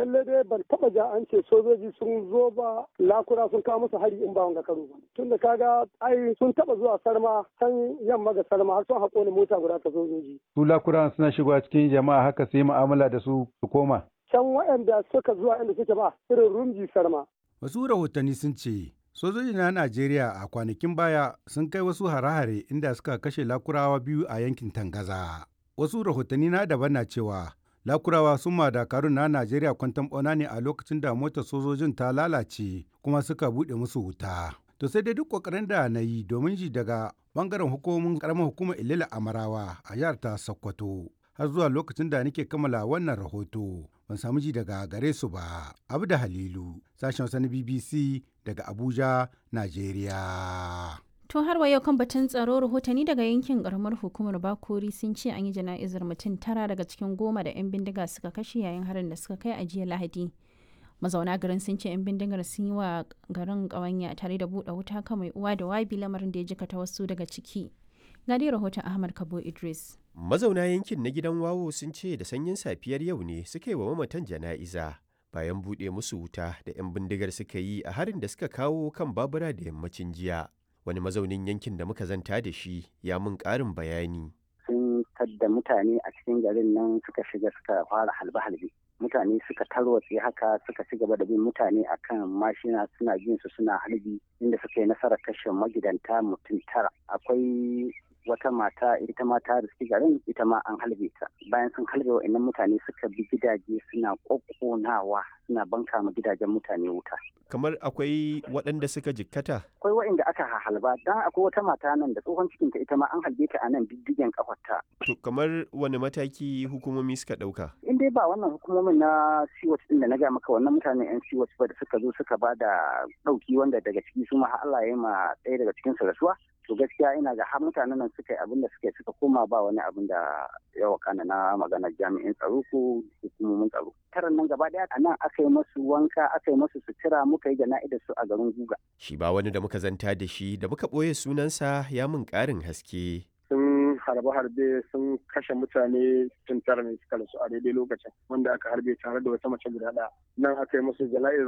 lalle dai ban taba ja an ce sojoji sun zo ba lakura sun kawo musu hari in ba wanga karo ba tunda kaga ai sun taba zuwa sarma san yamma ga sarma har sun haƙo ni mota guda ta sojoji su lakura suna shigowa cikin jama'a haka su yi mu'amala da su su koma can waɗanda suka zuwa inda suke ba irin rumji sarma wasu rahotanni sun ce sojoji na najeriya a kwanakin baya sun kai wasu hare-hare inda suka kashe lakurawa biyu a yankin tangaza wasu rahotanni na daban na cewa lakurawa sun ma dakarun na najeriya kwantan bauna ne a lokacin da motar sojojin ta lalace kuma suka buɗe musu wuta to sai dai duk kokarin da na yi domin ji daga bangaren hukumomin karamar hukumar ilila amarawa a jihar ta sokoto har zuwa lokacin da nake kammala wannan rahoto ban samu ji daga gare su ba abu da halilu sashen wasu na bbc daga abuja najeriya To har wa yau kan batun tsaro rahotanni daga yankin karamar hukumar Bakori sun ce an yi jana'izar mutum tara daga cikin goma da 'yan bindiga suka kashe yayin harin da suka kai a jiya Lahadi. Mazauna garin sun ce 'yan bindigar sun yi wa garin ƙawanya tare da buɗe wuta kan mai uwa da wabi lamarin da ya jikata wasu daga ciki. Ga dai rahoton Ahmad Kabo Idris. Mazauna yankin na gidan wawo sun ce da sanyin safiyar yau ne suka yi wa mamatan jana'iza. Bayan buɗe musu wuta da 'yan bindigar suka yi a harin da suka kawo kan babura da yammacin jiya. wani mazaunin yankin da muka zanta da shi ya mun ƙarin bayani. Sun tadda mutane a cikin garin nan suka shiga suka fara halbe-halbe. Mutane suka tarwatse haka suka ci gaba da bin mutane akan mashina suna jin su suna halbi inda suka yi nasarar kashe magidanta mutum tara. Akwai wata mata ita ma ta riski garin ita ma an halbe ta bayan sun halbe wa'annan mutane suka bi gidaje suna kokkonawa suna banka ma gidajen mutane wuta kamar akwai waɗanda suka jikkata akwai wa'anda aka halba dan akwai wata mata nan da tsohon cikinta ita ma an halbe ta a nan diddigen kafarta to kamar wani mataki hukumomi suka ɗauka in dai ba wannan hukumomin na siwat din da na ga maka wannan mutanen yan siwat ba da suka zo suka ba da ɗauki wanda daga ciki su ma Allah ya yi ma ɗaya daga cikin su rasuwa to gaskiya ina ga har mutanen nan suka yi abin da suka suka koma ba wani abin da ya wakana na maganar jami'in tsaro ko hukumomin tsaro taron nan gaba daya a nan aka yi masu wanka aka yi masu sutura muka yi jana'idar su a garin guga shi ba wani da muka zanta da shi da muka ɓoye sunansa ya mun ƙarin haske sun harbe-harbe sun kashe mutane tun tara ne suka rasu a daidai lokacin wanda aka harbe tare da wata mace guda ɗaya nan aka yi musu jana'izar